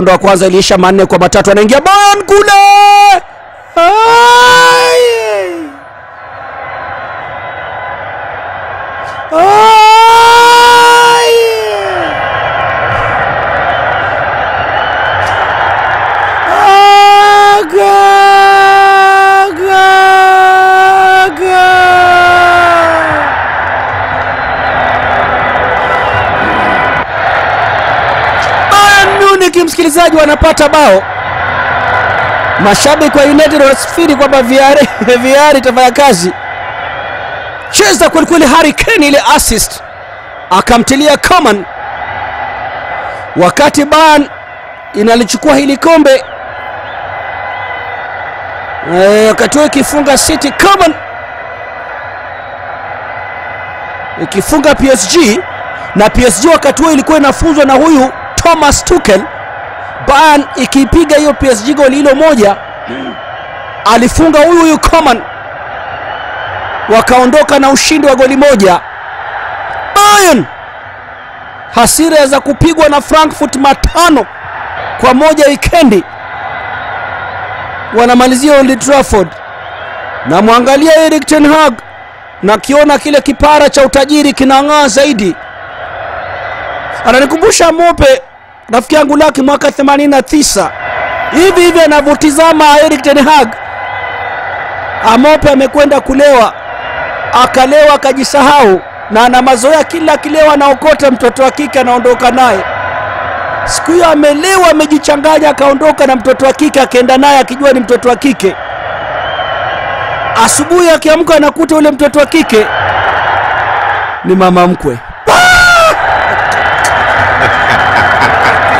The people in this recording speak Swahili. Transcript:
mkondo wa kwanza iliisha manne kwa matatu, anaingia Bayern kule. Ai! Ai! Aga! Aga! Aga! Bayern Munich msikilizaji, wanapata bao. Mashabiki wa United wanasifiri kwamba VR VR itafanya kazi. Cheza kwelikweli, Harry Kane ile assist akamtilia Coman, wakati Bayern inalichukua hili kombe Eh, wakati huo ikifunga City, Coman ikifunga PSG na PSG wakati huo ilikuwa inafunzwa na huyu Thomas Tuchel. Bayern ikipiga hiyo PSG goli hilo moja, alifunga huyu huyu Coman, wakaondoka na ushindi wa goli moja. Bayern hasira za kupigwa na Frankfurt matano kwa moja wikendi, wanamalizia Old Trafford. Na mwangalia Erik ten Hag na kiona kile kipara cha utajiri kinang'aa zaidi ananikumbusha Mope rafiki yangu Laki mwaka 89 hivi hivi anavyotizama Erik ten Hag. Amope amekwenda kulewa, akalewa akajisahau, na ana mazoea, kila akilewa anaokota mtoto wa kike anaondoka naye. Siku hiyo amelewa, amejichanganya, akaondoka na mtoto wa kike, akaenda naye akijua ni mtoto wa kike. Asubuhi akiamka anakuta ule mtoto wa kike ni mama mkwe.